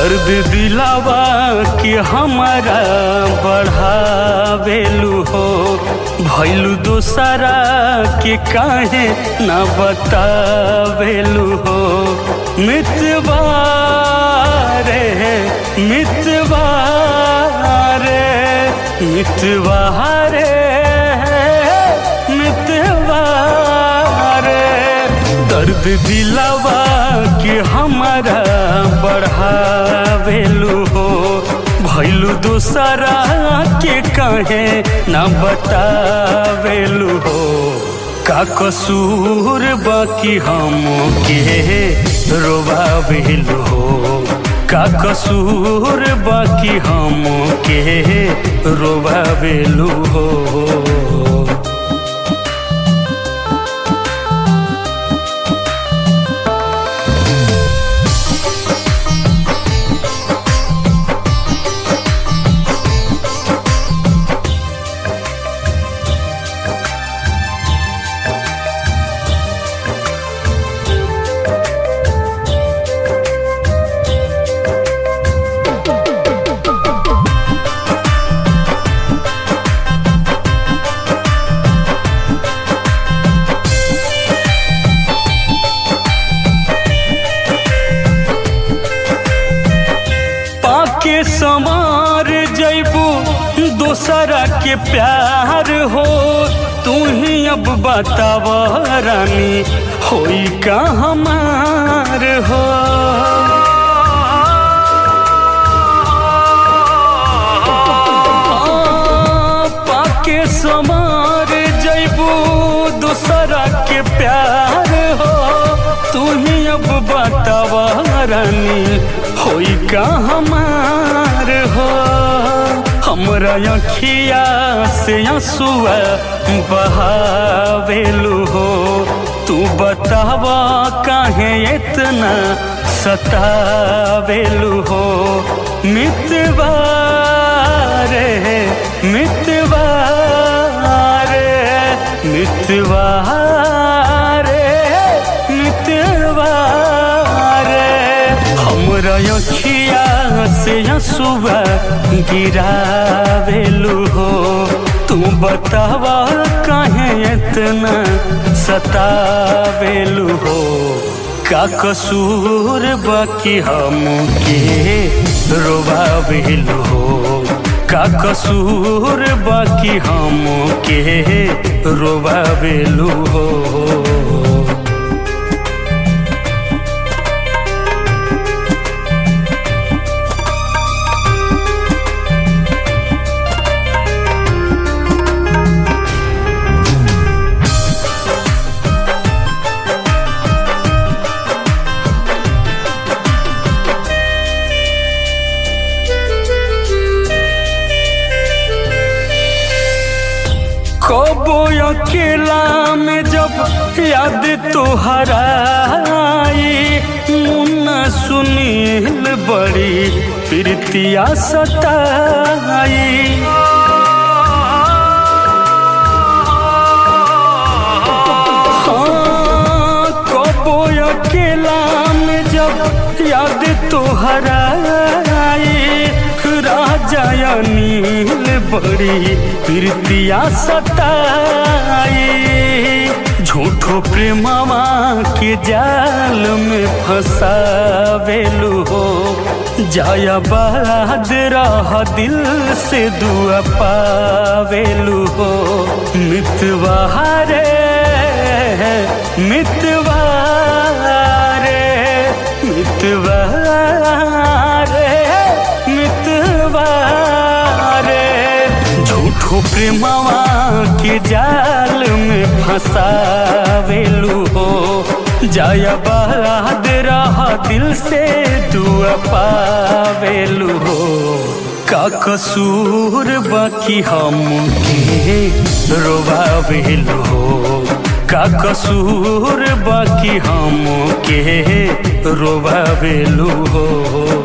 दर्द दिलावा कि हमारा बढ़ावेलू हो भैलू दोसरा के काहे न बतावेलू हो मितवा रे मितवा रे मितवा रे मितवा रे दर्द दिलावा कि हमारा बढ़ावेलू हो भैलू दूसरा के कहे न बतावेलू हो का कसूर बाकी हम के रोबावेलू हो का कसूर बाकी हम के रोबावेलू हो पाके संवार जैबू दोसरा के प्यार हो तू ही अब बताव रानी होई का हमार हो पाके संवार जैबू दोसरा के प्यार हो तू ही अब बताव रानी होई का हमार हो हमरा अखिया से आंसुआ बहावेलू हो तू बतावा काहे इतना सतावेलू हो मितवा रे मितवा रे मितवा रे मितवा रे हमरा अखिया से आंसुआ गिरावेलू हो तू बतावा काहे इतना सतावेलू हो का कसूर बाकी हम के रोबावेलू हो का कसूर बाकी हम के रोबावेलू हो कबो अकेला में जब याद तोहराई मुन्ना सुनील बड़ी प्रीतिया सताई हाँ, कबो अकेला में जब याद तोहराई राजा अनिल बड़ी प्रीतिया सताई झूठो प्रेमवा के जाल में फंसावेलू हो जाया बाद रह दिल से दुआ पावेलू हो मितवा रे मितवा रे मितवा रे मितवा रे झूठो प्रेमवा के जाल में फंसावेलू हो जाया बाद रह दिल से दुआ पावेलू हो का कसूर बाकी हम के रोबावेलू हो का कसूर बाकी हम के रोबावेलू हो